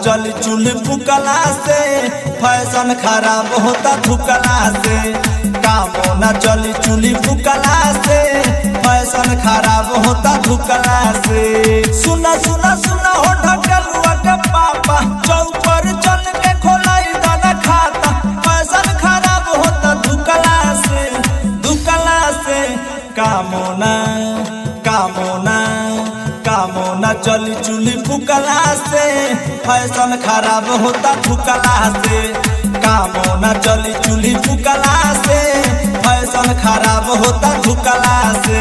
चली चूल्ही फुकला से फैशन खराब होता थुकला से कामो न चली चूल्ही फुकला से फैशन खराब होता थुकला से सुना सुना सुना हो ढकलुआ के पापा चौपर चल के खोलाई दाना खाता फैशन खराब होता धुकला से धुकला से कामोना कामोना कामोना चली चूल्ही फुकला से फैशन खराब होता फुकला से कामोना चली चूल्ही फुकला से फैशन खराब होता फुकला से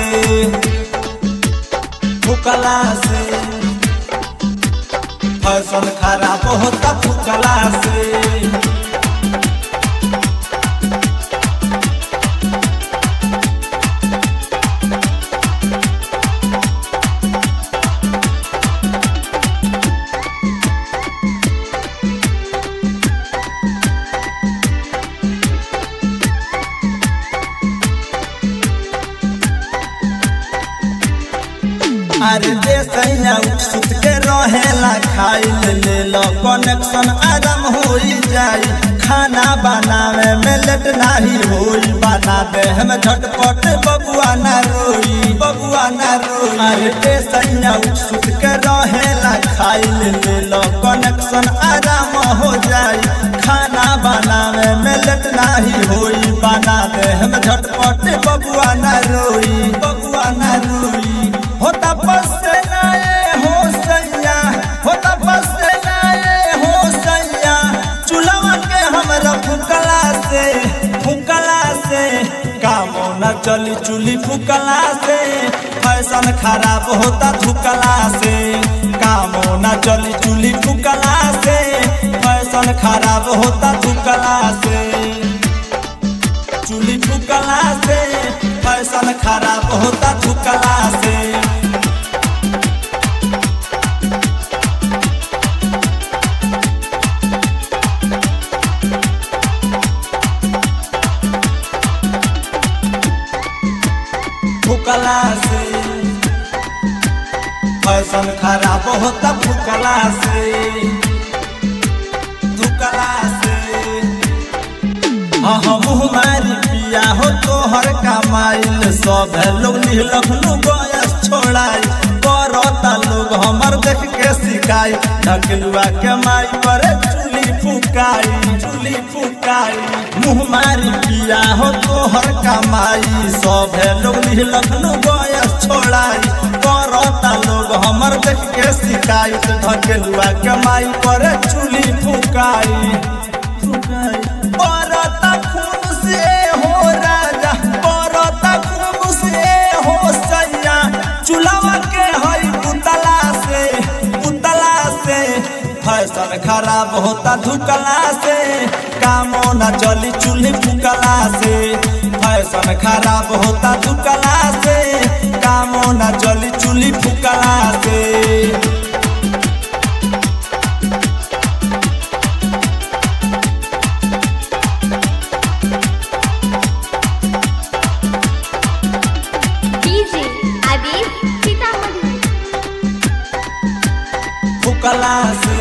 फुकला से फैशन खराब होता फुकला से अरे जे सैया सुत के रहेला खाई ले लो कनेक्शन आराम हो जाई खाना बनावे में लेट नाही होई बना दे हम झटपट बबुआ ना रोई बबुआ ना रोई अरे जे सैया सुत के रहेला खाई ले लो कनेक्शन आराम हो जाई खाना बनावे में लेट नाही होई बना दे हम झटपट बबुआ ना रोई बबुआ ना रोई होता बस से नाए हो सैया होता बस से नाए हो सैया चूल्हा के हमरा फुकला से फुकला से कामो न चली चूल्ही फुकला से फैशन खराब होता थुकला से कामो न चली चूल्ही फुकला से फैशन खराब होता थुकला से चूल्ही फुकला से फैशन खराब होता थुकला से फुकला से फैशन खराब होता फुकला से धुकला से हाँ हम मारी पिया हो तोहर कमाइल सब लोग लखनऊ गैस छोड़ाई करता लोग हमर देख के सिखाई ढकलुआ के माई पर चूली फुकाई चूली फुकाई मुँह मारी पिया हो तोहर कमाई सब लोग लखनऊ गैस छोड़ाई करता लोग हमर देख के सिखाई ढकलुआ के माई पर चूली फुकाई फुकाई बरता खून से हो राजा बरता खून से हो सैया चूल्हा के हई पुतला से पुतला से फैशन खराब होता धुकला से कामो न चली चूल्ही फुकला से फैशन खराब होता धुकला से कामो न चली चूल्ही फुकला से डीजे आदिल सीतामढ़ी फुकला से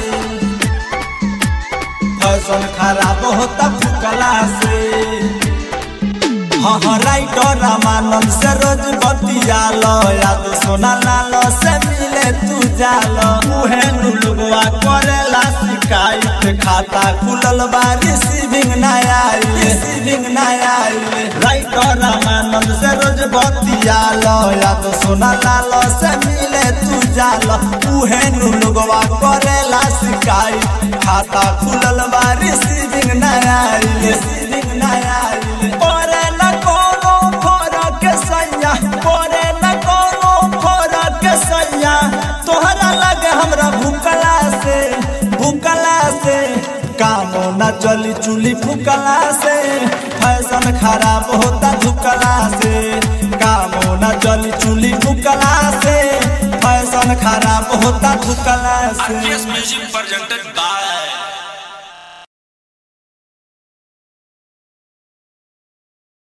फैशन खराब होता फुकला से हाँ हाँ राइटर रामानंद से रोज बतियालो याद सोना लालो से मिले तू जालो उहे नुलुआ करेला शिकायत खाता खुलल बा रिसीविंग ना आई रिसीविंग ना आई राइटर रामानंद से रोज बतियालो याद सोना लालो से मिले तू जालो उहे नुलुआ करेला शिकायत खाता खुलल बा रिसीविंग ना आई रिसीविंग ना आई करे न कोनो फरक सैया करे न कोनो फरक सैया तोहरा लगे हमरा भूकला से भूकला से कामो न चली चूल्ही फुकला से फैशन खराब होता धुकला से कामो न चली चूल्ही फुकला से फैशन खराब होता धुकला से RPS Music presented by